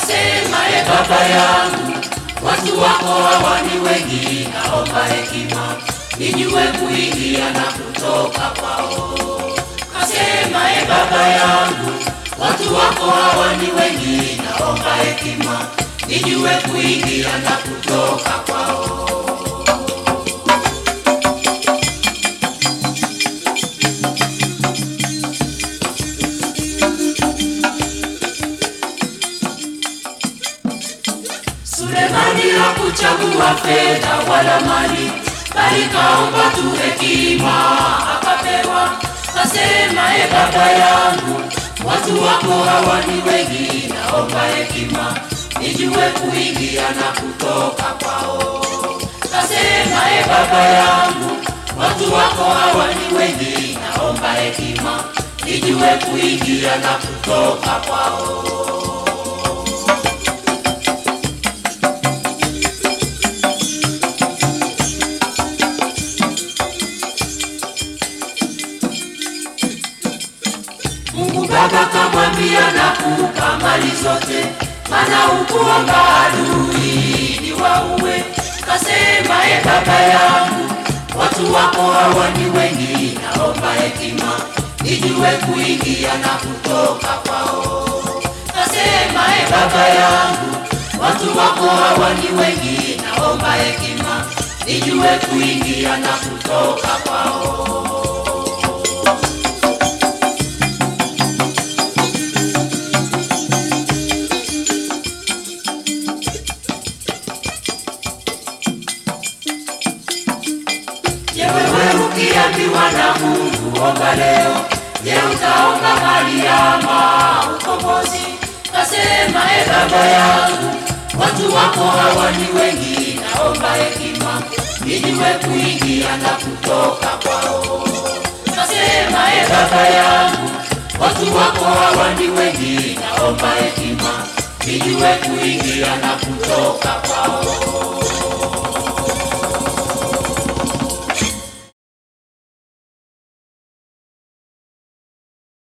Kasema e baba yangu, watu wako hawa ni wengi, naomba hekima nijue kuingia na kutoka kwao. Kasema e baba yangu, watu wako hawa ni wengi, naomba hekima nijue kuingia na kutoka kwao. Sulemani hakuchagua fedha wala mali, bali kaomba tu hekima akapewa. Kasema e baba yangu, watu wako hawa ni wengi, naomba hekima nijue kuingia na kutoka kwao. Kasema e baba yangu, watu wako hawa ni wengi, naomba hekima nijue kuingia na kutoka kwao. Mungu Baba kamwambia nakupa mali zote, maana ukuomba adui ni wauwe. Kasema e baba yangu, watu wako hawa ni wengi, naomba hekima nijue kuingia na kutoka kwao. Kasema e baba yangu, watu wako hawa ni wengi, naomba hekima nijue kuingia na kutoka kwao. Je, wewe ukiambiwa na Mungu omba leo, je, utaomba mali ama ukombozi? Kasema e baba yangu, watu wako hawa ni wengi, naomba hekima nijue kuingia na kutoka kwao. Kasema e baba yangu, watu wako hawa ni wengi, naomba hekima nijue kuingia na kutoka kwao.